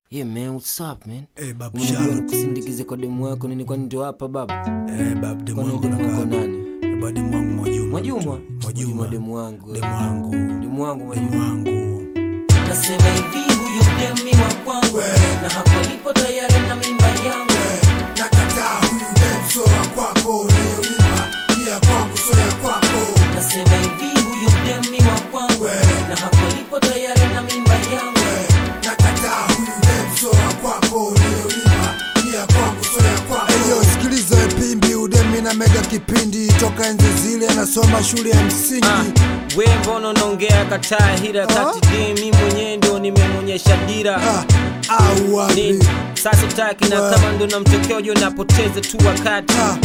Yeah man, what's up man? Eh, babu Unajua Shark. nikusindikize kwa demu wako nini kwani ndio hapa baba? Eh, babu demu Kwani wangu demu wako nakaa. nani? Eh, ba demu wangu Mwajuma. Mwajuma? Mwajuma. demu wangu. Demu wangu. Demu wangu Demu Mwajuma. wangu. Nasema hivi huyu demi wa kwangu na hapo lipo tayari na mimba yangu Nakataa huyu dem so wa kwako, leo nyuma ni ya kwangu so ya kwako. Nasema hivi huyu demi wa kwangu na hapo lipo tayari na mimba yangu Nakataa huyu dem so wa kwako, leo nyuma ni ya kwangu so ya kwako. Eyo, sikiliza we pimbi, udemi na mega kipindi toka enzi zile anasoma shule ya msingi. Ah, we mbona unaongea kataa hira kati de mi mwenyewe ndio nimemwonyesha dira Ah, au wapi? nini sasa taki na Ah. kama ndo namtokea ujo napoteza tu wakati Ah.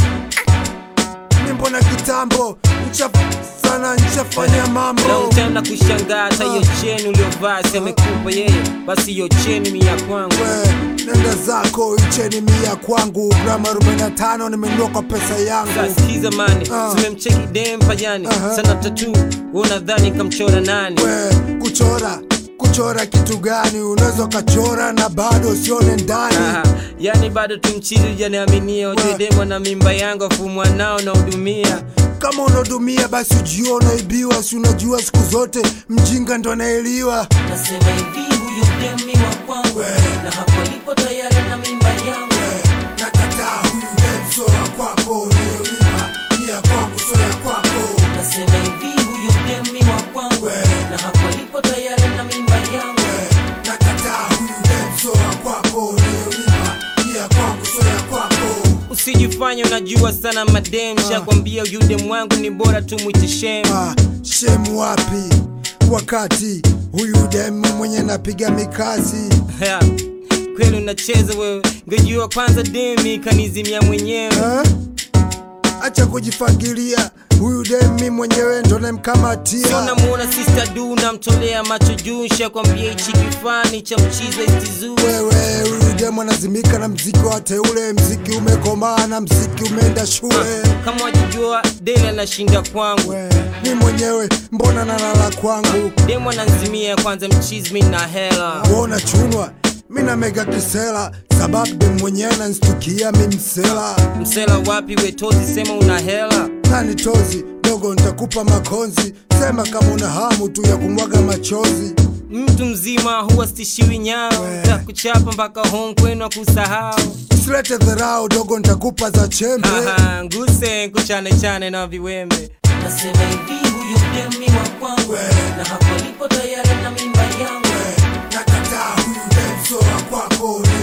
Mi mbona kitambo nchaf sana nchafanya mambo na utaenda kushangaa hata hiyo cheni uliovaa semekupa yeye basi hiyo cheni mi ya kwangu We, nenda zako icheni mia kwangu grama 45 nimenunua kwa pesa yangu sikiza mani Ah. zimemcheki dempa yani Aha. sana tatu unadhani kamchora nani we kuchora kuchora kitu gani unaweza ukachora na bado usione ndani Aha, yani bado tumchizi ujaniaminia ujue demo na mimba yangu afu mwanao naudumia kama unahudumia basi ujua unaibiwa si unajua siku zote mjinga ndo anaeliwa Nasema hivi huyu demi wa kwangu na hapo lipo tayari na mimba yangu nakataa huyu dem so wa kwako leo nyuma ni ya kwangu so ya kwako Nasema hivi huyu demi wa kwangu na hapo lipo tayari na mimba yangu nakataa huyu dem so wa kwako leo nyuma ni ya kwangu so ya kwako usijifanye unajua sana madem shakwambia yude mwangu ni bora tu mwite shem Ah, shemu wapi wakati huyu demu mwenye napiga mikazi Ya, kweli unacheza wewe ngejua kwanza demi kanizimia mwenyewe eh? acha kujifagilia huyu demi mwenyewe ndo sio namkamatia namuona sister du namtolea macho juu shakwambia hichi kifani cha mchizo istizuu wewe huyu demu anazimika na mziki wa teule mziki umekomaa na mziki umeenda shule kama wajijua dele anashinda kwangu we, ni mwenyewe mbona nalala kwangu demu ananzimia kwanza mchizi mi na hela kuona chunwa mina mega kisela sababu demu mwenyewe nanstukia mi msela msela wapi wetozi sema una hela nani tozi dogo ntakupa makonzi sema kama una hamu tu ya kumwaga machozi mtu mzima huwa stishiwi nyao We. takuchapa mpaka home kwenu akusahau silete dharau dogo ntakupa za chembe Aha, nguse kuchane chane na viwembe Nasema hivi huyu demi wa kwangu na hapo lipo tayari na mimba yangu nakataa huyu demso wa kwako